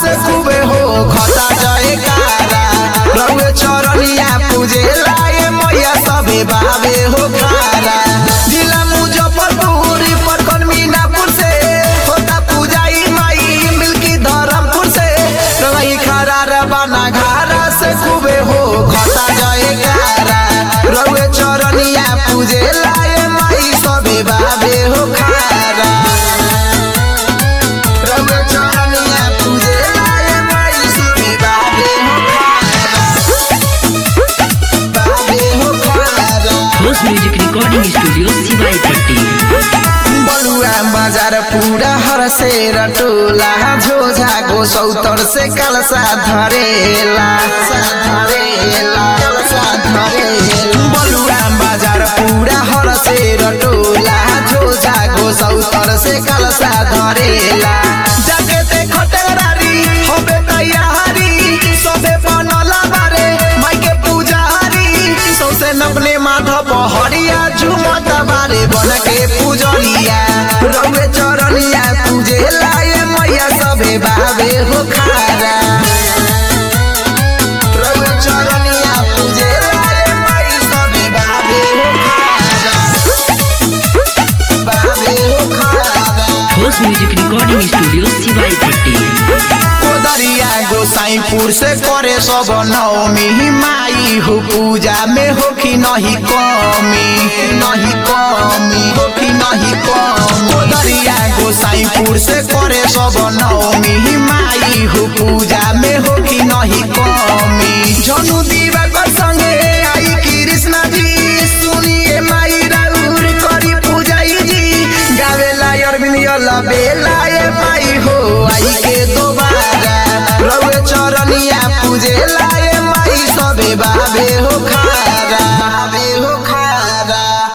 से खूबे हो खता जय कारा रउए चरनिया पूजे लाए मैया सबे बाबे हो खारा जिला मुजफ्फरपुर परकन मीनापुर से होता पूजाई माई मिल्की धरमपुर से रही खारा रबाना घारा से खूबे हो खता जय कारा रउए चरनिया पूजे लाए माई सबे बाबे हो खारा रउए चरनिया पूजे लाए माई सबे बाबे हो खारा बाबे हो खारा host music recording studio Siwai Patti Balua बाजार पूरा हर से रटोला झोझा गो सौतर से कलसा धरेला धरेला कलसा धरेला बलुआ बाजार पूरा हर से रटोला झोझा गो सौतर से कलसा धरेला जाके ते खटेरारी होबे तैयारी सबे बनला बारे माइके पुजारी सौसे नपने माथा पहड़िया झुमत बारे बन के पूजलिया रउए चरनिया पूजे लाए मैया सबे बाबे हो खारा रउए चरनिया पूजे लाए माई सबे बाबे हो खारा बाबे हो खारा host music recording studio Siwai Patti Kodariya Gosaipur से करे सब नवमी माई हो पूजा में हो कि नहीं कमी नहीं कमी हो कि नहीं कमी कोदरिया गोसाईपुर से करे सब नवमी माई हो पूजा में हो कि नहीं कमी झनु दीवाकर संगे आई कृष्णा जी सुनिए माई राउर करी पूजाई जी गावेला अरविंद बेला ए माई हो आई के दोबारा रउए चरनिया पूजे लाए माई सबे बाबे हो खारा